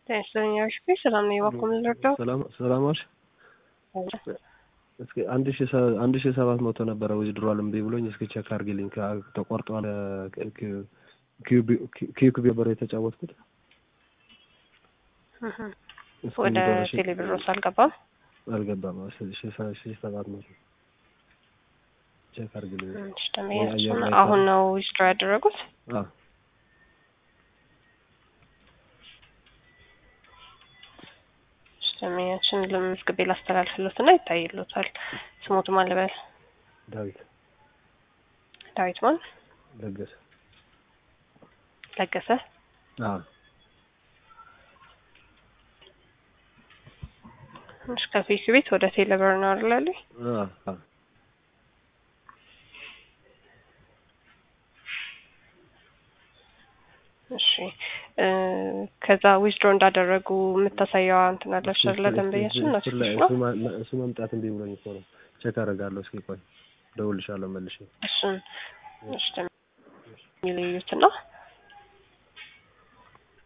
ጤናስለኛዎች ሰላም ነው። የባኮ ልረዳው ሰላም ዋልሽ። እስኪ አንድ ሺ አንድ ሺ ሰባት መቶ ነበረ ዊዝድሮዋል እምቢ ብሎኝ እስኪ ቼክ አድርጊልኝ። ተቆርጧል። ኪዩክ ነበር የተጫወትኩት ወደ ቴሌብሮስ አልገባም አልገባም። ሺ ሰባት መቶ ቼክ አድርጊልኝ። አሁን ነው ዊዝድሮ ያደረጉት? ደመኛችን ለመዝግቤ ላስተላልፍሎት እና ይታይሎታል። ስሞቱ ማን ልበል? ዳዊት ዳዊት ማን? ለገሰ ለገሰ። እሺ ከፊክ ቤት ወደ ቴሌብር ነው አይደል? እሺ ከዛ ዊዝድሮ እንዳደረጉ የምታሳየዋ እንትን አለች አይደለ? ደንበኛችን ነው እሱ መምጣት እንቢ ብሎኝ እኮ ነው። ቼክ አደርጋለሁ። እስኪ ቆይ እደውልልሻለሁ መልሼ። እሱን እሺ የሚለዩት ነው